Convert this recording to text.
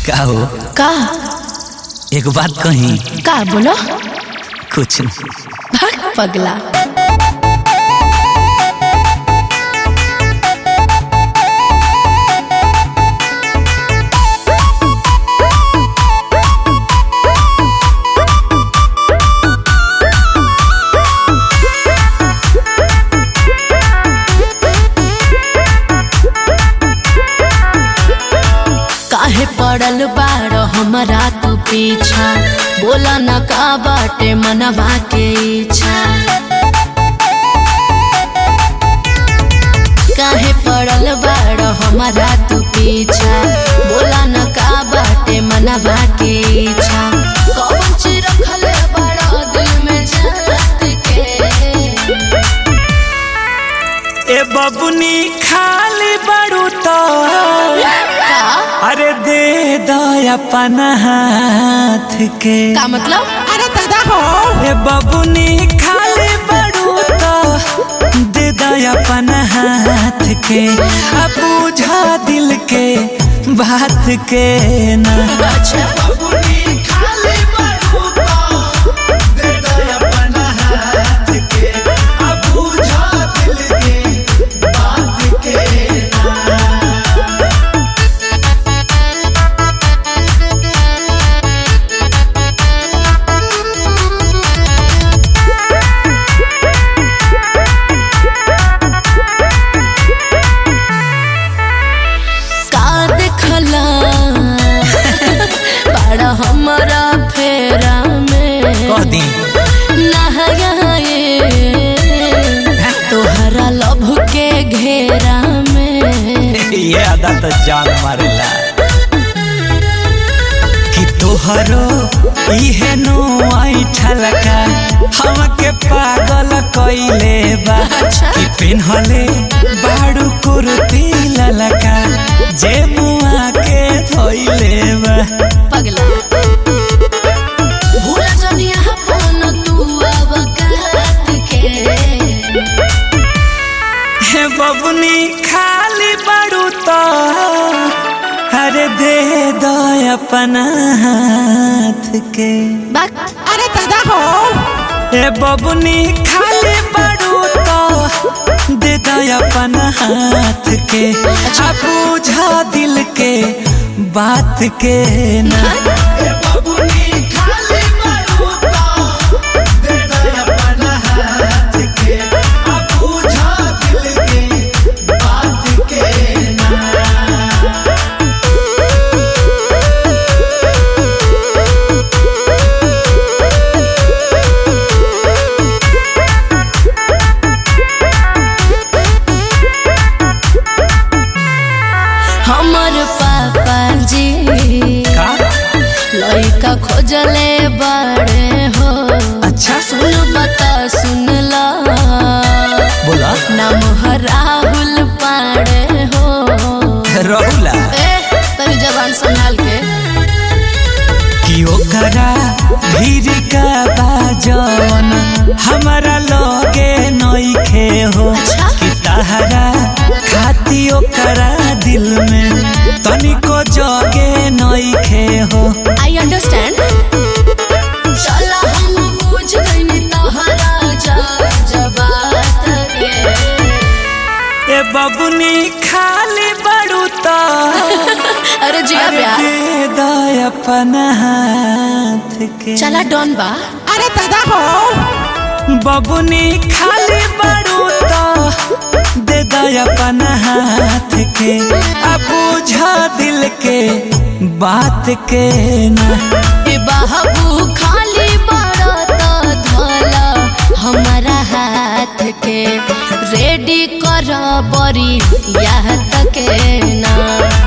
का हो का एक बात कही का बोलो कुछ नहीं भाग पगला काहे पड़ल बाड़ हमारा तू पीछा बोला न का बाटे मनवा के इच्छा काहे पड़ल बाड़ हमारा तू पीछा बोला न का बाटे मनवा के इच्छा कौन चीज रखले बड़ा दिल में जात के ए बबुनी खाली बड़ू तो का अरे दे दो अपन हाथ के का मतलब अरे दादा हो ए बबुनी खाली बड़ू तो दे दो अपन हाथ के अब बुझा दिल के बात के ना अच्छा का देखला बड़ा हमारा फेरा में कह दी नहाए तोहरा लभ के घेरा में ये अदा तो जान मारेला कि तोहरो इहे नो आई ठलका हमके पागल कइले बा अच्छा। कि पिन्हले बाड़ू कुर्ती ललका जे मुआ के धोइले बा पगला भूल जनिया फोन तू अब काट के हे बबुनी खाली बाड़ू तो अरे दे दो अपन हाथ के बाक अरे दादा हो ए बबुनी खाली बड़ू तो दे दो अपन हाथ के आ बुझा दिल के बात के ना हमर पापा जी का लड़का खोजले बड़े हो अच्छा सुन बता सुन ला बोला नाम है राहुल पाड़े हो रहुला ए तनी जबान संभाल के कि ओकरा भीड़ का बाजन हमारा लगे नइखे हो अच्छा। कि तहरा खाती ओकरा दिल में तनिको जगे नइखे हो आई अंडरस्टैंड चला हम बुझ गइनी तोहरा जा जबात के ए बबुनी खाली बड़ू तो अरे जिया अरे प्यास दे दो अपन हाथ के चला डॉन बा अरे दादा हो बबुनी खाली बड़ू तो दे दो अपन हाथ के अब बुझा दिल के बात के ना ए बाबू खाली बड़ा तो धोला हमारा हाथ के रेडी कर बरी याद के ना